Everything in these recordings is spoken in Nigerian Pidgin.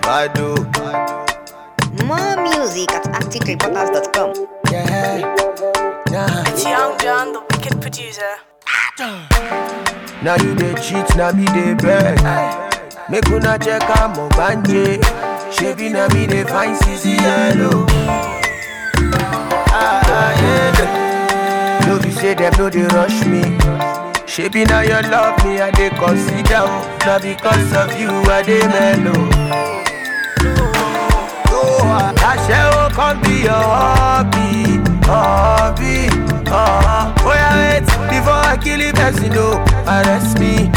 Bado. More music at activereporters.com. Yeah. Nah. It's Young John, the wicked producer. Now you dey cheat, now me dey beg. Make una check am ogbanje. Shebi na me dey find CC yellow. Ah, ah, yeah. No be say them no dey rush me. Shebi na your love me I dey consider. oh. Na because of you I dey mellow. Oh, Aṣẹ́wó kan be your hobby, hobby. Uh, oh yeah, wait before I kill the person, no, arrest me.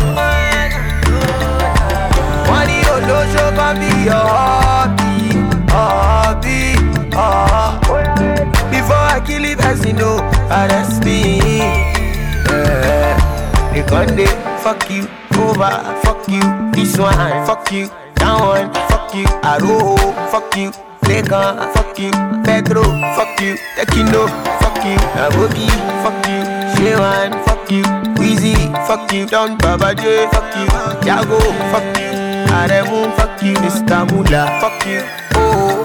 Wọ́n ní olóṣó kan be your hobby, hobby. Uh, oh yeah, wait before I kill the person, no, arrest me. Yeah. They gon' dey fuck you over, fuck you, this one, fuck you, that one, fuck you, Aro, fuck you, Lekan, fuck you, Pedro, fuck you, Tekino, fuck you, Abogi, fuck you, Shewan, fuck you, Weezy, fuck you, Don Baba J, fuck you, Jago, fuck you, Aremu, fuck you, Mr. Mula, fuck you, oh.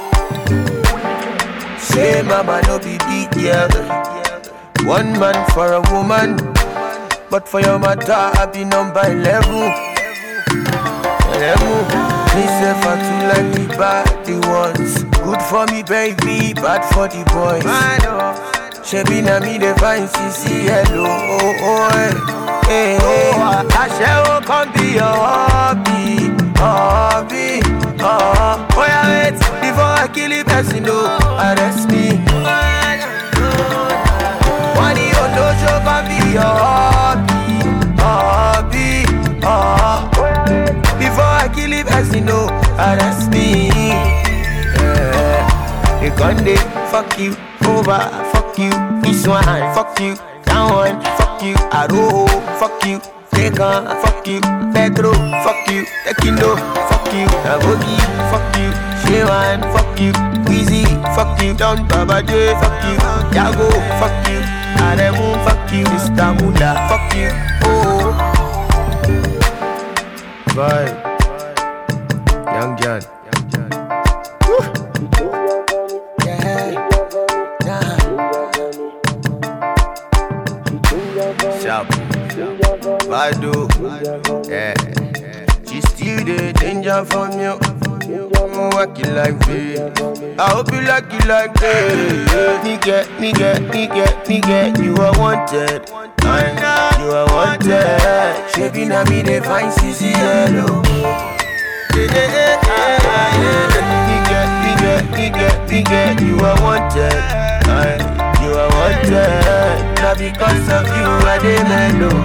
Say mama no be big girl. One man for a woman, but for your matter I be number eleven. Eleven. Me say for two like the bad the ones. Good for me baby, bad for the boys. Shebi na me dey find CC hello. Oh oh hey hey. hey. Aṣẹ́wó kan be your hobby, hobby. Uh, oh yeah wait before I kill the person no arrest me. Wọ́n ní olóṣó kan be your hobby, hobby. Uh, before I kill the person, no, arrest me. Yeah. They gon' dey fuck you over, fuck you, this one, fuck you, that one, fuck you, Aro, fuck you, Lekan, fuck you, Pedro, fuck you, Tekino, fuck you, Abogi, fuck you, Shewan, fuck you, Weezy, fuck you, Don Baba J, fuck you, Jago, fuck you, Aremu, fuck you, Mr. Mula, fuck you, oh. Vibe. Young John. Yeah. Nah. Sharp. Bado. Yeah. She still the danger from you. I'm working like this. I hope you like it like this. Nigga, nigga, nigga, nigga, you are wanted. I- You are wanted. Shaping at me, they find CC yellow. Nigga, nigga, nigga, nigga, you are wanted. I- You are wanted. Not because of you, I dey mellow.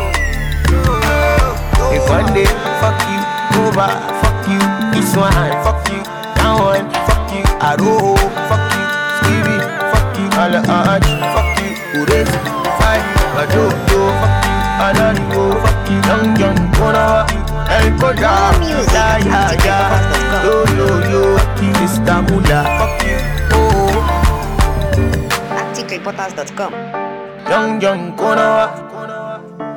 If one day, fuck you, over, fuck you, this one, fuck you, that one, fuck you, Aro, fuck you, Stevie, fuck you, Ala Arch, fuck you, Ures, Five, Badodo, fuck you, Alarigo, fuck you, Young Young, Kona, El Koda, ya ya ya, yo yo yo, fuck you, Mr. Mula, fuck you, oh, activereporters.com. Young Young, Kona,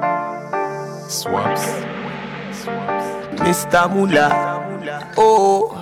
Swaps. Mr. Mula, oh.